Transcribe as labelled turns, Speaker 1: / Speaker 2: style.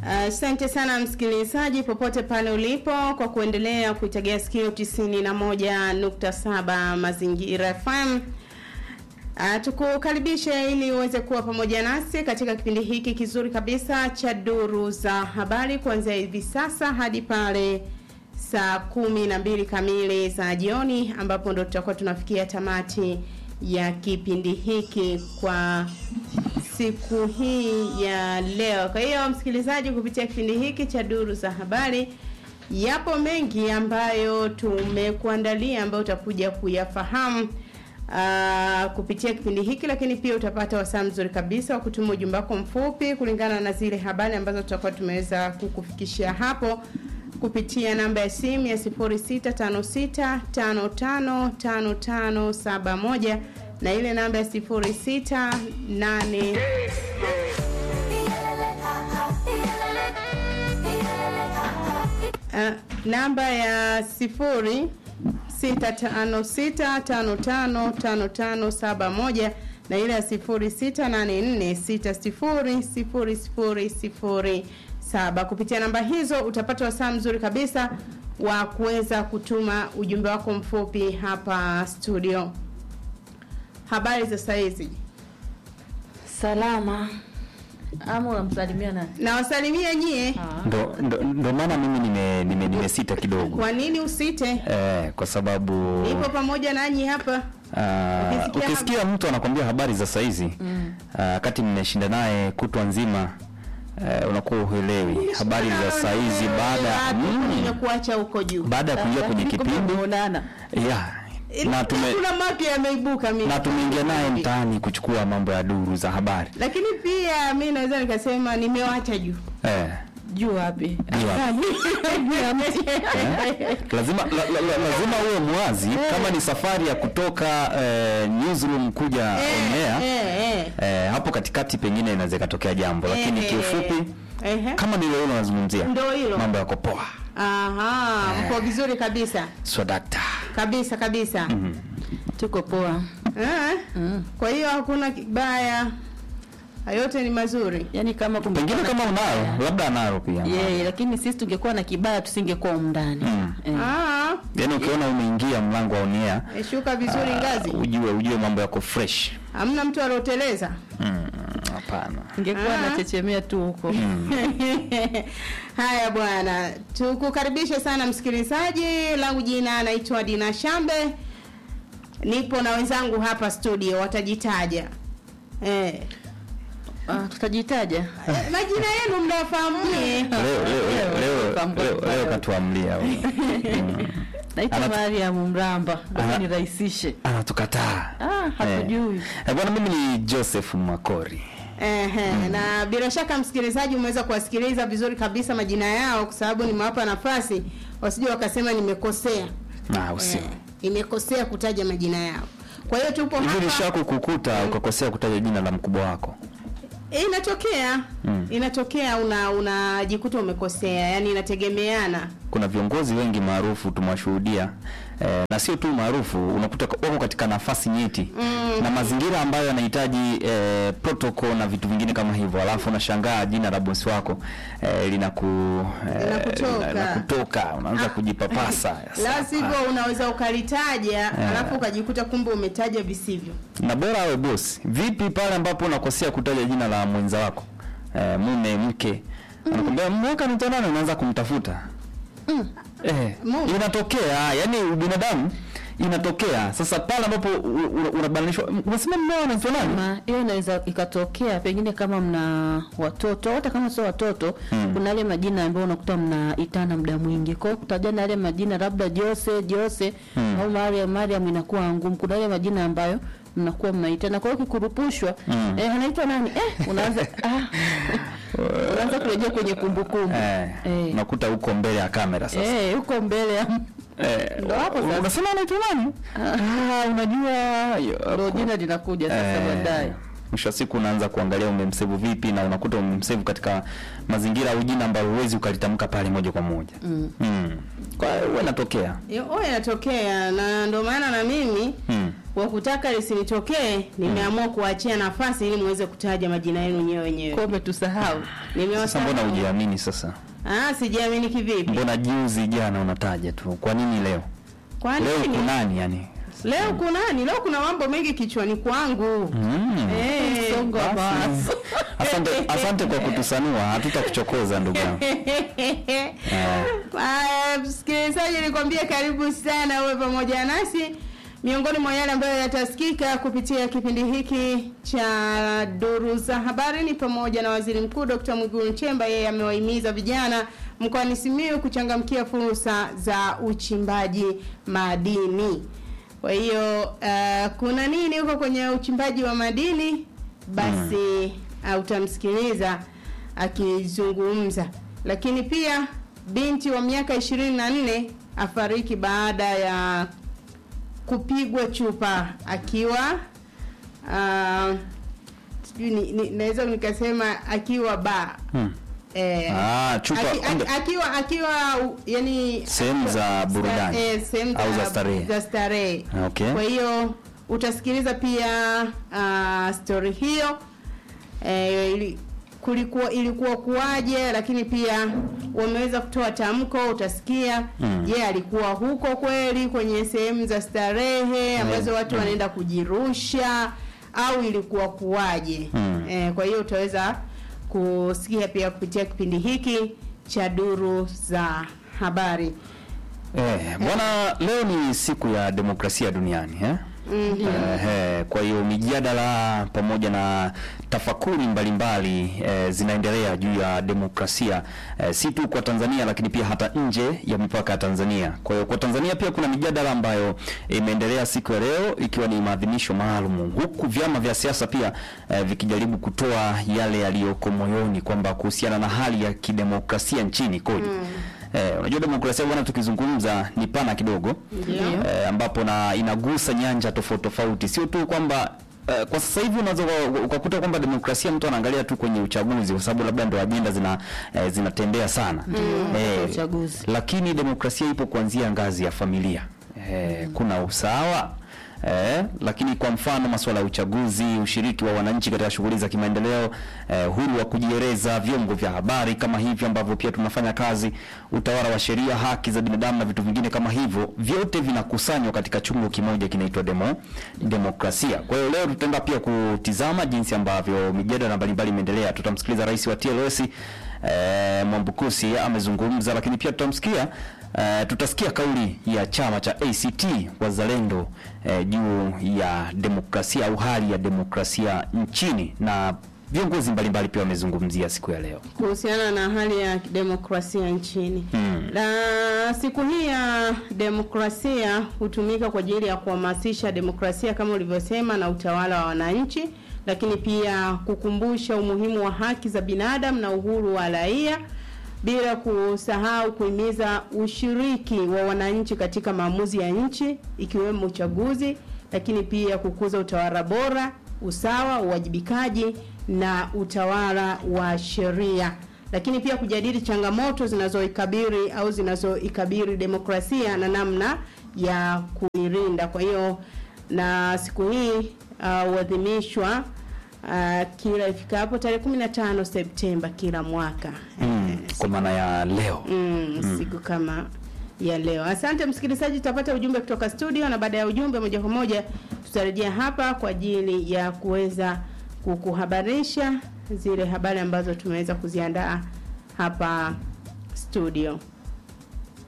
Speaker 1: Asante uh, sana msikilizaji popote pale ulipo kwa kuendelea kuitegea sikio 91.7 Mazingira FM. Uh, tukukaribishe ili uweze kuwa pamoja nasi katika kipindi hiki kizuri kabisa cha duru za habari kuanzia hivi sasa hadi pale saa kumi na mbili kamili za jioni ambapo ndo tutakuwa tunafikia tamati ya kipindi hiki kwa siku hii ya leo. Kwa hiyo msikilizaji, kupitia kipindi hiki cha duru za habari, yapo mengi ambayo tumekuandalia ambayo utakuja kuyafahamu uh, kupitia kipindi hiki, lakini pia utapata wasaa mzuri kabisa wa kutuma ujumbe wako mfupi kulingana na zile habari ambazo tutakuwa tumeweza kukufikishia hapo kupitia namba ya simu ya 0656555571 na ile namba ya 068 uh, namba ya sifuri sita tano sita tano tano tano tano saba moja na ile ya sifuri sita nane nne sita sifuri sifuri sifuri sifuri saba. Kupitia namba hizo utapata wasaa mzuri kabisa wa kuweza kutuma ujumbe wako mfupi hapa studio. Habari za saizi?
Speaker 2: Salama. Ama unamsalimia nani?
Speaker 1: Nawasalimia nyie.
Speaker 3: Ndo, ndo, ndo maana mimi nime, nime, nimesita kidogo
Speaker 1: Kwa nini usite?
Speaker 3: eh, kwa sababu
Speaker 1: Nipo pamoja nanyi hapa.
Speaker 3: ah,
Speaker 1: Ukisikia
Speaker 3: ukisikia mtu anakwambia habari za saizi wakati mmeshinda naye kutwa nzima eh, unakuwa uelewi habari za saizi baada ya mm,
Speaker 1: nimekuacha huko juu.
Speaker 3: baada ya kuingia kwenye kipindi
Speaker 2: Unaona?
Speaker 3: yeah, na tume
Speaker 1: kuna mapya yameibuka mimi.
Speaker 3: na tumeingia naye mtaani kuchukua mambo ya duru za habari
Speaker 1: Lakini pia mi naweza nikasema nimewacha juu.
Speaker 3: eh,
Speaker 2: Juu wapi?
Speaker 3: Juu wapi?
Speaker 2: Juu ya mti.
Speaker 3: eh, lazima la, la, la, lazima uwe mwazi kama ni safari ya kutoka eh, newsroom kuja on air
Speaker 1: eh, eh.
Speaker 3: eh, hapo katikati pengine inaweza ikatokea jambo lakini
Speaker 1: Eh,
Speaker 3: kiufupi
Speaker 1: Ehe.
Speaker 3: kama nilio unazungumzia
Speaker 1: Ndo hilo.
Speaker 3: mambo yako poa
Speaker 1: Aha, mko vizuri kabisa.
Speaker 3: swadakta
Speaker 1: Kabisa kabisa.
Speaker 2: Tuko poa.
Speaker 1: Eh?
Speaker 2: Mm.
Speaker 1: Kwa hiyo hakuna kibaya. Yote ni mazuri.
Speaker 2: Yaani kama
Speaker 3: pengine
Speaker 2: kungekuwa
Speaker 3: kama
Speaker 2: na
Speaker 3: unayo
Speaker 2: kibaya.
Speaker 3: labda analo pia
Speaker 2: Yeah, lakini sisi tungekuwa na kibaya tusingekuwa humu ndani.
Speaker 3: Mm.
Speaker 2: Eh.
Speaker 1: Ah,
Speaker 3: yaani ukiona umeingia mlango wa unia
Speaker 1: eh, shuka vizuri ngazi.
Speaker 3: ujue ujue mambo yako fresh
Speaker 1: Hamna mtu alioteleza.
Speaker 3: Mm, hapana
Speaker 2: Ningekuwa
Speaker 1: Ah.
Speaker 2: nachechemea tu huko.
Speaker 1: Haya bwana, tukukaribishe sana msikilizaji. Langu jina naitwa Dina Shambe, nipo na wenzangu hapa studio, watajitaja eh.
Speaker 2: Ah, tutajitaja.
Speaker 1: Eh, majina yenu mnafahamu nyie?
Speaker 3: leo leo leo leo
Speaker 2: Pambo-
Speaker 3: leo, leo katuamlia huyu. Mm.
Speaker 2: Naitwa
Speaker 3: Anat-
Speaker 2: Mariam Mramba.
Speaker 3: Ana-
Speaker 2: Ngoja nirahisishe.
Speaker 3: anatukataa
Speaker 2: Ah, hatujui.
Speaker 3: Eh, bwana mimi ni Joseph Makori
Speaker 1: Ehe, na bila shaka msikilizaji umeweza kuwasikiliza vizuri kabisa majina yao, kwa sababu nimewapa nafasi wasije wakasema nimekosea.
Speaker 3: na usio
Speaker 1: Eh, nimekosea kutaja majina yao. Kwa hiyo tupo
Speaker 3: hivi
Speaker 1: hapa.
Speaker 3: nishaku kukuta ukakosea kutaja jina la mkubwa wako
Speaker 1: E, inatokea
Speaker 3: Mm.
Speaker 1: inatokea una unajikuta umekosea, yani inategemeana.
Speaker 3: kuna viongozi wengi maarufu tumewashuhudia eh, na sio tu maarufu unakuta wako katika nafasi nyeti
Speaker 1: Mm.
Speaker 3: na mazingira ambayo yanahitaji eh, protocol na vitu vingine kama hivyo alafu unashangaa jina la bosi wako eh, linaku eh,
Speaker 1: Linakutoka.
Speaker 3: linakutoka unaanza
Speaker 1: Ah.
Speaker 3: kujipapasa
Speaker 1: La
Speaker 3: Sasa.
Speaker 1: sivyo unaweza ukalitaja alafu ukajikuta kumbe umetaja visivyo.
Speaker 3: na bora awe bosi vipi pale ambapo unakosea kutaja jina la mwenza wako eh, mume mke anakwambia mume wako anaitwa nani unaanza kumtafuta eh,
Speaker 1: Mume.
Speaker 3: inatokea yani binadamu inatokea sasa pale ambapo u- u- unabanishwa unasema mume wako anaitwa nani
Speaker 2: Ma, hiyo inaweza ikatokea pengine kama mna watoto hata kama sio watoto
Speaker 3: Mm.
Speaker 2: kuna yale majina ambayo unakuta mnaitana muda mwingi kwa hiyo kutajana yale majina labda Jose Jose
Speaker 3: Mm.
Speaker 2: au Mariam Mariam inakuwa ngumu kuna yale majina ambayo mnakuwa mnaitana kwa hiyo kikurupushwa
Speaker 3: Mm.
Speaker 2: eh anaitwa nani eh unaanza ah unaanza kurejea kwenye kumbukumbu
Speaker 3: eh,
Speaker 2: Eh.
Speaker 3: unakuta huko mbele ya kamera sasa
Speaker 2: eh huko mbele ya
Speaker 3: eh,
Speaker 2: ndo hapo sasa.
Speaker 3: unasema anaitwa nani ah, unajua
Speaker 2: ndo jina linakuja sasa baadaye
Speaker 3: mwisho wa siku unaanza kuangalia umemsevu vipi na unakuta umemsevu katika mazingira au jina ambalo huwezi ukalitamka pale moja kwa moja
Speaker 2: Mm.
Speaker 3: mm. kwa hiyo huwa inatokea
Speaker 1: Yo, oh, inatokea na ndio maana na mimi
Speaker 3: mm.
Speaker 1: wa kutaka lisinitokee, nimeamua kuachia nafasi ili muweze kutaja majina yenu nyewe wenyewe.
Speaker 2: Kombe tusahau.
Speaker 3: Sasa
Speaker 1: Nimewasahau.
Speaker 3: mbona hujiamini sasa?
Speaker 1: Ah, sijiamini kivipi?
Speaker 3: Mbona juzi jana unataja tu? Kwa nini leo?
Speaker 1: Kwa
Speaker 3: Leo
Speaker 1: nini?
Speaker 3: kunani yani?
Speaker 1: Leo kunani? Leo kuna mambo mengi kichwani kwangu.
Speaker 3: Mm.
Speaker 1: Eh.
Speaker 2: Msongo wa mawazo.
Speaker 3: Asante, asante kwa kutusanua, hatutakuchokoza ndugu yangu.
Speaker 1: Haya, msikilizaji, nikwambie karibu sana uwe pamoja nasi. Miongoni mwa yale ambayo yatasikika kupitia kipindi hiki cha duru za habari ni pamoja na Waziri Mkuu Dr. Mwigulu Nchemba, yeye amewahimiza vijana mkoani Simiyu kuchangamkia fursa za uchimbaji madini. Kwa hiyo uh, kuna nini huko kwenye uchimbaji wa madini? Basi uh, utamsikiliza akizungumza. Lakini pia binti wa miaka ishirini na nne afariki baada ya kupigwa chupa akiwa uh, sijui ni, ni, naweza nikasema akiwa ba
Speaker 3: Hmm.
Speaker 1: eh,
Speaker 3: Ah, chupa
Speaker 1: aki,
Speaker 3: kumbe-
Speaker 1: aki, akiwa akiwa u- yani
Speaker 3: Sehemu za burudani.
Speaker 1: eh, sehemu
Speaker 3: Au za starehe.
Speaker 1: za starehe.
Speaker 3: Okay.
Speaker 1: Kwa hiyo utasikiliza pia uh, story hiyo eh, ili, kulikuwa ilikuwa kuwaje, lakini pia wameweza kutoa tamko, utasikia
Speaker 3: Mm.
Speaker 1: je, alikuwa huko kweli kwenye sehemu za starehe ambazo
Speaker 3: Mm.
Speaker 1: watu wanaenda kujirusha au ilikuwa kuwaje?
Speaker 3: Mm.
Speaker 1: Eh, kwa hiyo utaweza kusikia pia kupitia kipindi hiki cha duru za habari.
Speaker 3: Eh, bwana leo ni siku ya demokrasia duniani eh?
Speaker 1: Mhm.
Speaker 3: Ehe, kwa hiyo mijadala pamoja na tafakuri mbalimbali eh, zinaendelea juu ya demokrasia eh, si tu kwa Tanzania lakini pia hata nje ya mipaka ya Tanzania. Kwa hiyo kwa Tanzania pia kuna mijadala ambayo imeendelea siku ya leo ikiwa ni maadhimisho maalum, huku vyama vya siasa pia eh, vikijaribu kutoa yale yaliyoko moyoni kwamba kuhusiana na hali ya kidemokrasia nchini koje. Eh, unajua demokrasia bwana, tukizungumza ni pana kidogo
Speaker 1: Ndio.
Speaker 3: eh, ambapo na inagusa nyanja tofauti tofauti, sio tu kwamba eh, kwa sasa hivi unaweza uka- ukakuta kwamba demokrasia mtu anaangalia tu kwenye uchaguzi, kwa sababu labda ndo ajenda zina eh, zinatembea sana eh,
Speaker 2: uchaguzi.
Speaker 3: lakini demokrasia ipo kuanzia ngazi ya familia eh, kuna usawa Eh, lakini kwa mfano masuala ya uchaguzi, ushiriki wa wananchi katika shughuli za kimaendeleo, eh, uhuru wa kujieleza, vyombo vya habari kama hivyo ambavyo pia tunafanya kazi, utawala wa sheria, haki za binadamu na vitu vingine kama hivyo, vyote vinakusanywa katika chungu kimoja kinaitwa demo, demokrasia. Kwa hiyo leo tutaenda pia kutizama jinsi ambavyo mijadala mbalimbali imeendelea. Tutamsikiliza rais wa TLS eh, Mwambukusi amezungumza, lakini pia tutamsikia eh, tutasikia kauli ya chama cha ACT Wazalendo eh, juu ya demokrasia au hali ya demokrasia nchini na viongozi mbalimbali pia wamezungumzia siku ya leo.
Speaker 1: kuhusiana na hali ya demokrasia nchini
Speaker 3: Hmm.
Speaker 1: na siku hii ya demokrasia hutumika kwa ajili ya kuhamasisha demokrasia kama ulivyosema na utawala wa wananchi, lakini pia kukumbusha umuhimu wa haki za binadamu na uhuru wa raia, bila kusahau kuhimiza ushiriki wa wananchi katika maamuzi ya nchi ikiwemo uchaguzi, lakini pia kukuza utawala bora, usawa, uwajibikaji na utawala wa sheria lakini pia kujadili changamoto zinazoikabiri au zinazoikabiri demokrasia na namna ya kuilinda. Kwa hiyo na siku hii uh, huadhimishwa uh, kila ifikapo tarehe 15 Septemba kila mwaka
Speaker 3: Mm, kwa maana ya leo.
Speaker 1: mm, siku kama ya leo. Asante msikilizaji, tutapata ujumbe kutoka studio, na baada ya ujumbe moja kwa moja tutarejea hapa kwa ajili ya kuweza kukuhabarisha zile habari ambazo tumeweza kuziandaa hapa studio.